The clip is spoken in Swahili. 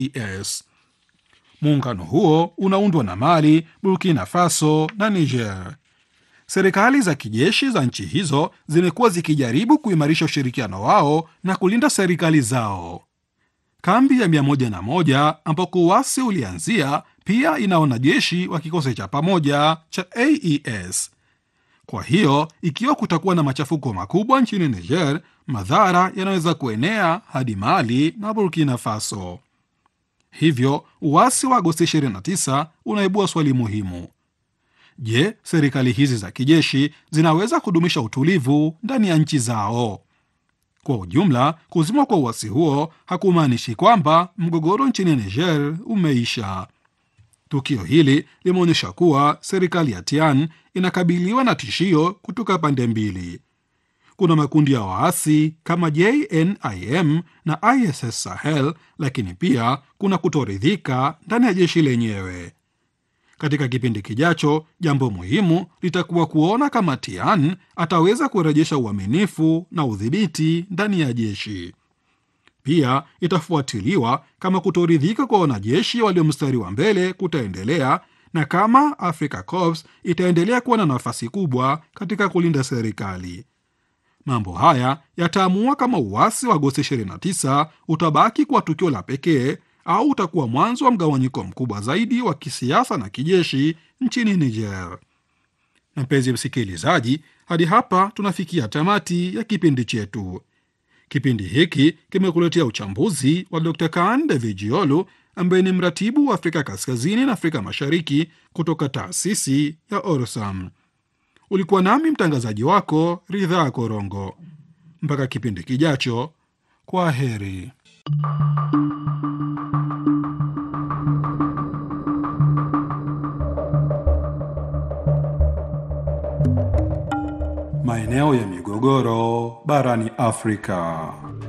IS. Muungano huo unaundwa na Mali, Burkina Faso na Niger. Serikali za kijeshi za nchi hizo zimekuwa zikijaribu kuimarisha ushirikiano wao na kulinda serikali zao. Kambi ya 101 ambako uasi ulianzia pia ina wanajeshi wa kikosi cha pamoja cha AES. Kwa hiyo ikiwa kutakuwa na machafuko makubwa nchini Niger, madhara yanaweza kuenea hadi Mali na Burkina Faso. Hivyo uasi wa Agosti 29 unaibua swali muhimu: je, serikali hizi za kijeshi zinaweza kudumisha utulivu ndani ya nchi zao? Kwa ujumla, kuzimwa kwa uasi huo hakumaanishi kwamba mgogoro nchini Niger umeisha. Tukio hili limeonyesha kuwa serikali ya Tian inakabiliwa na tishio kutoka pande mbili. Kuna makundi ya waasi kama JNIM na ISS Sahel, lakini pia kuna kutoridhika ndani ya jeshi lenyewe. Katika kipindi kijacho, jambo muhimu litakuwa kuona kama Tian ataweza kurejesha uaminifu na udhibiti ndani ya jeshi. Pia itafuatiliwa kama kutoridhika kwa wanajeshi walio mstari wa mbele kutaendelea na kama Africa Corps itaendelea kuwa na nafasi kubwa katika kulinda serikali. Mambo haya yataamua kama uasi wa Agosti 29 utabaki kuwa tukio la pekee au utakuwa mwanzo wa mgawanyiko mkubwa zaidi wa kisiasa na kijeshi nchini Niger. Mpenzi msikilizaji, hadi hapa tunafikia tamati ya kipindi chetu. Kipindi hiki kimekuletea uchambuzi wa Dr Kan Devijiolu ambaye ni mratibu wa Afrika Kaskazini na Afrika Mashariki kutoka taasisi ya Orsam. Ulikuwa nami mtangazaji wako Ridhaa Korongo. Mpaka kipindi kijacho, kwa heri. Maeneo ya migogoro barani Afrika.